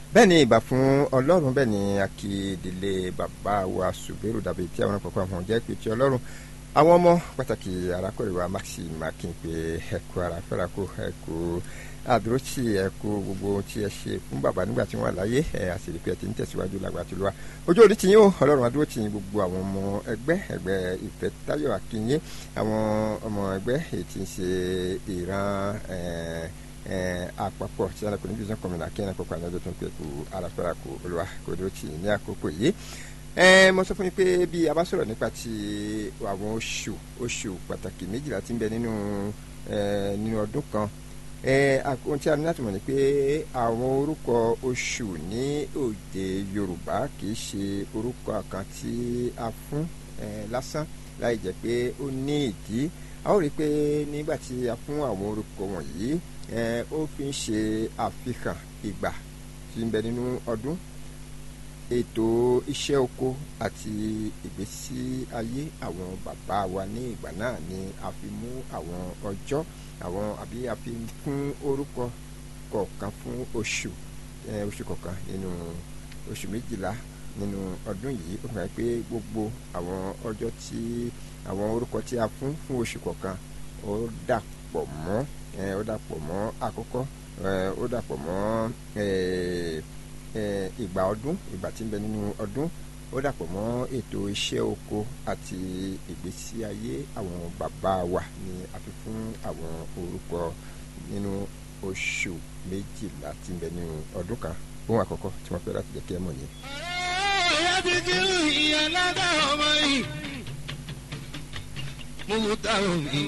bẹ́ẹ̀ ni ìbà fún ọlọ́run bẹ́ẹ̀ ni akíndélé bàbá wa ṣùgbẹ́rù dàbí tí àwọn àkọ́kọ́ àwọn jẹ́ pé tí ọlọ́run àwọn ọmọ pàtàkì arákùnrin wa maxim akínpé ẹ̀kú ara fẹ́ra kó ẹ̀kú àdúrótì ẹ̀kú gbogbo tí ẹ ṣe fún bàbá nígbà tí wọ́n láyé ẹ̀ àṣírí pé ẹ ti ń tẹ̀síwájú lágbà tó lọ́wọ́ ojú òní tiyín o ọlọ́run àdúrótì yín gbogbo àwọn ọmọ ẹgbẹ́ ẹgbẹ́ ìfẹ́ táyọ̀ akínyé àwọn ọmọ ẹgbẹ́ èyí tí ń ṣe ìran àpapọ̀ tí alákùnrin bí sọ́kùnrin náà kí ẹ̀rọ pọ̀pọ̀ àjọ tó ń pè kú aráfẹ́ra kú olúwa kò dúró tì ní àkókò yìí mo sọ fún yín pé bí a bá sọ̀rọ̀ nípa ti àwọn oṣù oṣù pàtàkì méjìlá tí ń bẹ nínú nínú ọdún kan ohun tí a ní láti mọ̀ ni pé àwọn orúkọ oṣù ní òde yorùbá kì í ṣe orúkọ kan tí a fún lásán láì jẹ́ pé ó ní ìdí a ó rí i pé nígbà tí a fún àwọn orúkọ wọ̀nyí ó fi ń ṣe àfihàn ìgbà tí ń bẹ nínú ọdún ètò iṣẹ́ oko àti ìgbésí ayé àwọn bàbá wa ní ìgbà náà ni a fi mú àwọn ọjọ́ àwọn àbí a fi fún orúkọ kọ̀ọ̀kan fún oṣù oṣù kọ̀ọ̀kan nínú oṣù méjìlá nínú ọdún yìí ó fẹ́ pé gbogbo àwọn ọjọ́ tí àwọn orúkọ tí a fún fún oṣù kọ̀ọ̀kan ó dàpọ̀ mọ́ ó dàpọ̀ mọ́ àkọ́kọ́ ó dàpọ̀ mọ́ ìgbà ọdún ìgbà tí ń bẹ nínú ọdún ó dàpọ̀ mọ́ ètò iṣẹ́ oko àti ìgbésí ayé àwọn bàbá wa ni a fi fún àwọn orúkọ nínú oṣù méjìlá tí ń bẹ nínú ọdún kan ohun àkọ́kọ́ tí wọ́n fẹ́ láti jẹ́ kí ẹ mọ̀ ni. ìyá ti kí ìyá ládàá ọmọ yìí mo mú táwọn mi